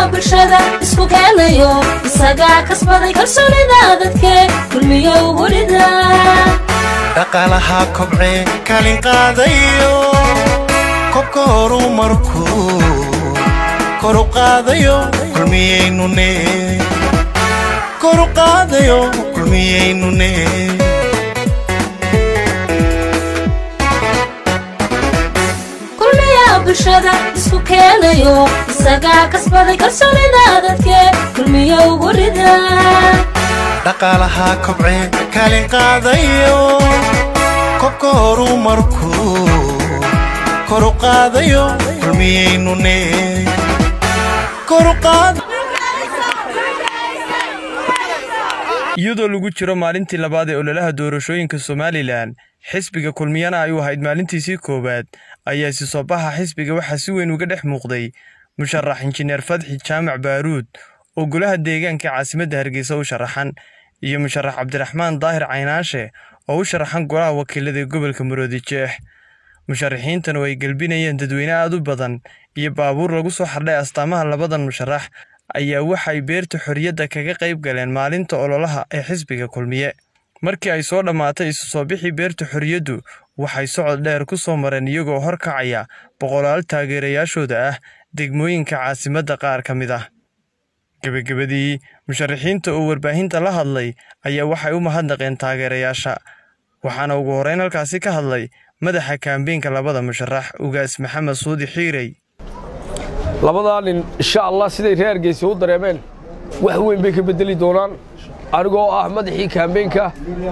bulshada isku keenayo isagaa kasbaday kalsoonida dadke kulmiyo gurida dhaqaalaha kobcee kaalin qaadayo kobka horumarkuu koru qaadayo kulmiyaynune koru qaadayo kulmiyaynune kulmiya bulshada isku keenayo isagaa kasbaday kalsoonida dadke kulmiyo gurida dhaqaalaha kobcee kaalin qaadayo kobka horumarkuu koru qaadayo kulmiyaynune koru qaad iyadoo lagu jiro maalintii labaad ee ololaha doorashooyinka somalilan xisbiga kulmiyana ay u ahayd maalintiisii koowaad ayaa isi soo baxa xisbiga waxaa si weyn uga dhex muuqday musharax injineer fadxi jaamac baaruud oo golaha deegaanka caasimadda hargeysa u sharaxan iyo musharax cabdiraxmaan daahir caynaashe oo u sharaxan golaha wakiilada ee gobolka maroodi jeex musharaxiintan oo ay gelbinayeen dadweyne aad u badan iyo baabuur lagu soo xardhay astaamaha labadan musharax ayaa waxay beerta xorriyadda kaga qayb galeen maalinta ololaha ee xisbiga kulmiye markii ay soo dhammaatay isu soo bixii beerta xorriyaddu waxay socod dheer ku soo mareen iyagoo hor kacaya boqolaal taageerayaashooda ah degmooyinka caasimadda qaar ka mid ah gebagabadii musharaxiinta oo warbaahinta la hadlay ayaa waxay u mahadnaqeen taageerayaasha waxaana ugu horreyn halkaasi ka hadlay madaxa kaambeenka labada musharax ugaas maxamed suudi xiirey labadaa nin insha allah siday reer hargeysa u dareemeen wax weyn bay ka beddeli doonaan anigoo ah madaxii kaambeenka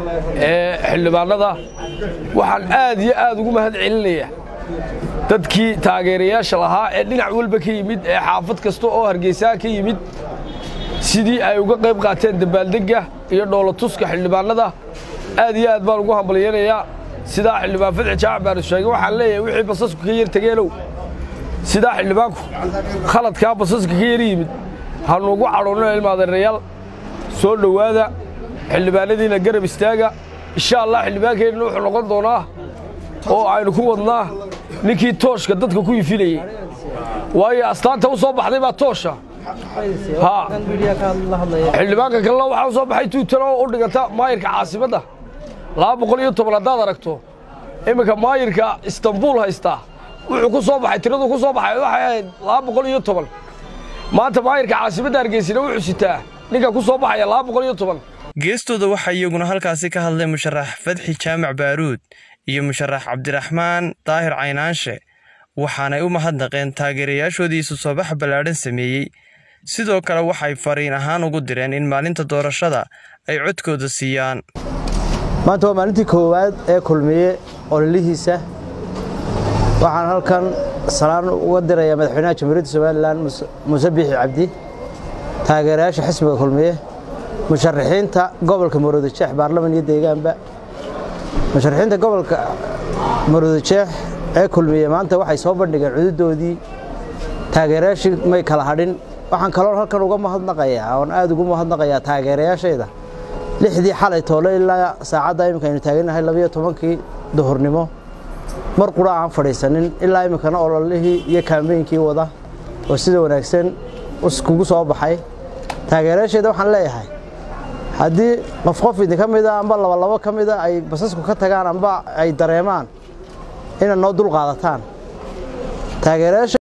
ee xildhibaannada waxaan aad iyo aad ugu mahad celinayaa dadkii taageerayaasha lahaa ee dhinac walba ka yimid ee xaafad kasta oo hargeysaa ka yimid sidii ay uga qayb qaateen dabaaldegga iyo dhoolatuska xildhibaannada aad iyo aad baan ugu hambalyaynayaa sidaa xildhibaan fadxi jaac baanu sheegay waxaan leeyahay wixii basasku ka yar tegeenow sidaa xildhibaanku khaladkaa basaska ka yar yimid hanuugu cadhoonno ilmaadeerayaal soo dhowaada xildhibaanadiina garab istaaga insha allah xildhibaankeenna wuxuu noqon doonaa oo aynu ku wadnaa ninkii tooshka dadka ku ifilayey waayo astaanta u soo baxday baa toosha haa xildhibaanka kalena waxaa u soo baxay tuutan oo u dhiganta maayirka caasimadda laba boqol iyo toban haddaad aragto iminka maayirka istanbuul haystaa wuxuu ku soo baxay tiradu ku soo baxay waxay ahayd laba boqol iyo toban maanta maayirka caasimadda hargeysina wuxuu sitaa ninka ku soo baxaya laba boqol iyo toban geestooda waxaa iyaguna halkaasi ka hadlay musharax fadxi jaamac baaruud iyo musharax cabdiraxmaan daahir caynaanshe waxaanay u mahadnaqeen taageerayaashoodii isu soo bax ballaadhan sameeyey sidoo kale waxay fariin ahaan ugu direen in maalinta doorashada ay codkooda siiyaan maanta waa maalintii koowaad ee kulmiye ololihiisa waxaan halkan salaan uga dirayaa madaxweynaha jamhuuriyadda somalilan muuse biixi cabdi taageerayaasha xisbiga kulmiye musharaxiinta gobolka maroodijeex baarlaman iyo deegaanba musharaxiinta gobolka maroodijeex ee kulmiye maanta waxay soo bandhigeen cududoodii taageerayaashii may kala hadhin waxaan kaloon halkan uga mahadnaqayaa oon aad ugu mahadnaqayaa taageerayaashayda lixdii xalay toole ilaa saacadda iminka aynu taagannahay labiyo tobankii duhurnimo mar qura aan fadhiisanin ilaa iminkana ololihii iyo kaambeynkii wada oo sida wanaagsan iskugu soo baxay taageerayaasheeda waxaan leeyahay haddii qof qof idinka mida amba labalabo ka mida ay basasku ka tagaan amba ay dareemaan inaad noo dul qaadataan taageerayaasha